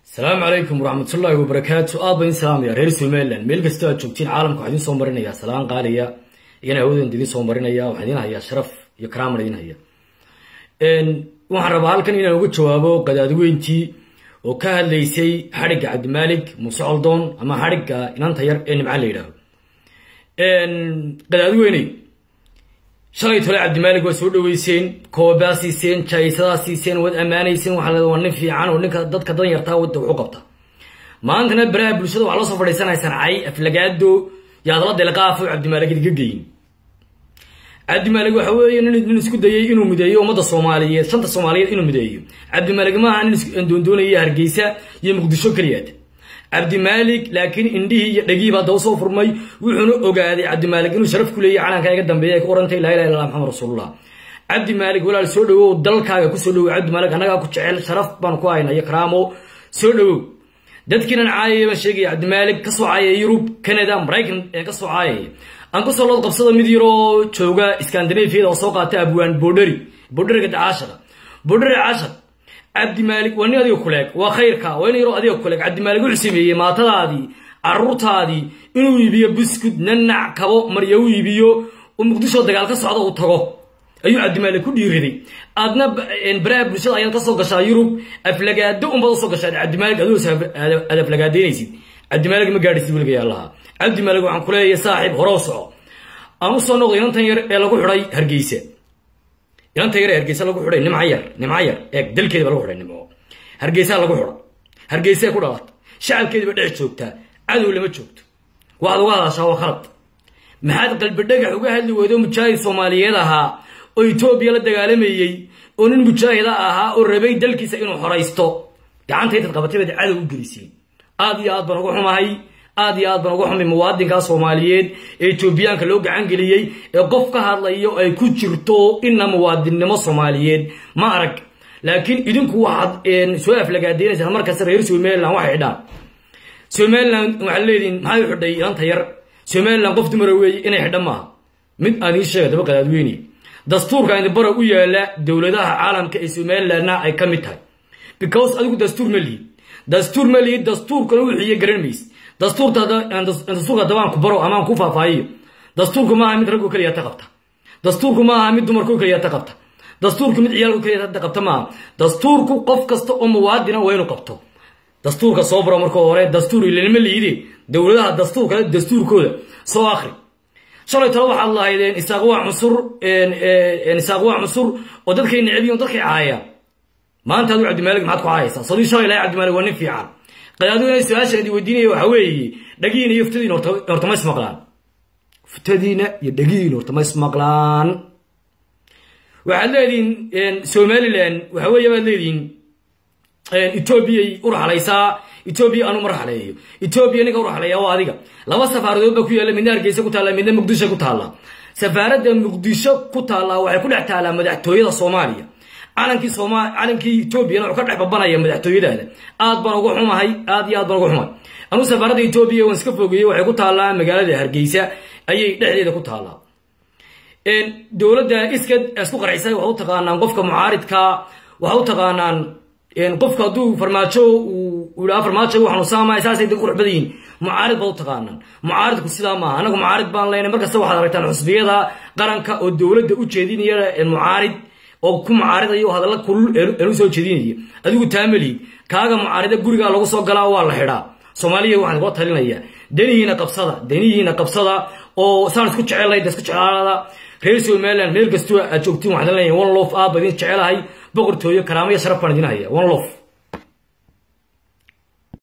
asalaamu calaykum waraxmatullaahi wabarakaatu aad ba idin salaamaya reer somalilan meel kastoo aad joogtiin caalamka waxaa idin soo marinaya salaan qaaliya iyana hawadeenda idin soo marinaya waxaa idin hayaa sharaf iyo karaaman idin haya waxaan rabaa halkan inaan uga jawaabo qadaadweyntii oo ka hadlaysay xadhigga cabdimaalik muuse coldoon ama xadhigga inanta yar ee nimcaan la yidhaaho qadaadweyney shalay tole cabdimaalik waa soo dhaweyseen koobaa siiseen jaayisadaa siiseen waad ammaanayseen waxaa la waa nin fiican oo ninka dadka dan yartaa wadda wuxu qabta maantana baraha bulshada waxaa loo soo fadhiisanaysaan cay aflagaado yaadla delqaafo cabdimaalik idinka geyin cabdimaalik waxa weeye nin isku dayay inuu mideeyo ummadda soomaaliyeed shanta soomaaliyeed inuu mideeyo cabdimaalik maaha nin doondoonaya hargeysa iyo muqdisho keliyaad cabdimaalik laakiin indhihii iyo dhagihiiba hadda usoo furmay wuxuuna ogaaday cabdimaalik inuu sharaf ku leeyahy calankaa iga dambeeya ay ku orantay laa ilaha illa maxamed rasuulullah cabdimaalik walaal soo dhawow dalkaaga kusoo dhawow cabdimaalik annagaa ku jecel sharaf baan ku hayna iyo karaamo soo dhawow dadkiinan caayaya baan sheegaya cabdimaalik kasoo caayaya yurub canada maraykan ee kasoo caayaya aan kusoo lood qabsada mid yaroo jooga scandinafiyada oo soo qaata abwaan bordheri bordheriga caashada bordheri caashad cabdimaalik waa nin adiga kuleeg waa khayrka waa nin yaroo adiga kuleeg cabdimaalik wuxuu sameeyey maatadaadii caruurtaadii inuu iibiyo buskud nanac kabo marya u iibiyo oo muqdisho dagaal ka socda uu tago ayuu cabdimaalik ku dhiiriday aadna baraha bulshada ayaad kasoo gashaa yurub aflagaado unbaad usoo gashaa cabdimaalik adoo aad aflagaadaynaysid cabdimaalik ma gaadhisid weliga allaha cabdimaalik waxaan kuleeyahay saaxiib horoo soco aan usoo noqday inantan yar ee lagu xidhay hargeysa inanta yar ee hargeysa lagu xidhay nimca yar nimca yar eeg dalkeediba lagu xidhay nimco hargeysaa lagu xidha hargeysee ku dhalata shacabkeediba dhex joogtaa cadow lama joogto waxaad uga hadashaa waa khalad maxaad qalbi dhagax uga hadli weydo mujaahid soomaaliyeed ahaa oo etoobiya la dagaalamayey oo nin mujaahida ahaa oo rabay dalkiisa inuu xoraysto gacanta intaad qabatay baad cadow u geliseen aad iyo aad baan uga xumahay aad iyo aad baan uga xumay muwaadinkaa soomaaliyeed ee etoobiyaanka loo gacan geliyey ee qof ka hadlayo ay ku jirto ina muwaadinnimo soomaaliyeed ma arag laakiin idinku waxaad soo aflagaadeynaysaan markasta reer somalilan waxay xidhaan somalilan waxaad leedihin maxay u xidhay ilanta yar somalilan qof dumara weeye inay xidhan maaha mid aan ii sheega daba qadaadweyne dastuurka indibara u yaala dowladaha caalamka ee somalilanna ay ka mid tahay because adigu dastuur ma lihid dastuur ma lihid dastuurkana wixiiyo garan mayse dastuurka dabaan ku baro amaan ku faahfaahiyo dastuurku maaha mid raggo keliya ta qabta dastuurku maaha mid dumarko keliya ta qabta dastuurku mid ciyaalko keliya ta qabta maaha dastuurku qof kasta oo muwaadina waa inuu qabto dastuurka soo baro marka hore dastuur ilanima liide dowladaha dastuurka dastuurkooda soo akri shalay talo waxaad lahaydeen isaaq waa cunsur isaaq waa cunsur oo dadkay necbiyin oo dadkay caayaan maanta adu cabdimaalik maxaad ku caayaysaa sadii shalay lahay cabdimaalik waa nin fiican qadaadweyne su-aashan idin weydiinaya waxaa weeye dhagihiina iyo ftadiina horta ma ismaqlaan ftadiina iyo dhagihiina horta ma ismaqlaan waxaad leedihiin somalilan waxa weeye baad leedihiin etoobiyay u raxlaysaa etoobiya anu ma raxleeyo etoobiya ninka u raxleeya waa adiga laba safaaradood baa ku yaalla midna hargeysa ku taalla midna muqdisho ku taalla safaaradda muqdisho ku taallaa waxay ku dhex taallaa madaxtooyada soomaaliya calankii sooma calankii etoobiyana wuxuu ka dhex babanaya madaxtooyadaada aad baan uga xumahay aad iyo aad baan uga xumahay anuu safaaradda etoobiya waan iska fogeeyey waxay ku taallaa magaalada hargeysa ayay dhexdeeda ku taallaa dowladda iskad isku qarxisay waxaa u taqaanaan qofka mucaaridka waxaa u taqaanaan qofka hadduu farmaajo uu yidhaha farmaajo uu xanuunsaamaya saasay dad qurux badan yihin mucaarid baad u taqaanaan mucaaridku sidaa maaha anagu mucaarid baan leynay markasta waxaad aragtaan xusbiyada qaranka oo dowladda u jeedinaya mucaarid oo ku mucaaridayo hadalla kulul eenu soo jeedinaya adigu taamali kaaga mucaarida gurigaa lagu soo galaa waa la xidhaa soomaaliya waxaan kula talinaya danihiina qabsada danihiina qabsada oo saan isku jecelahay da isku jeclaada reer somaliland meel kastoo aad joogtiin waxaan leeyahay one lof aad baa idin jecelahay boqortooyo karaamo iyo sharaf baan idin haya one lof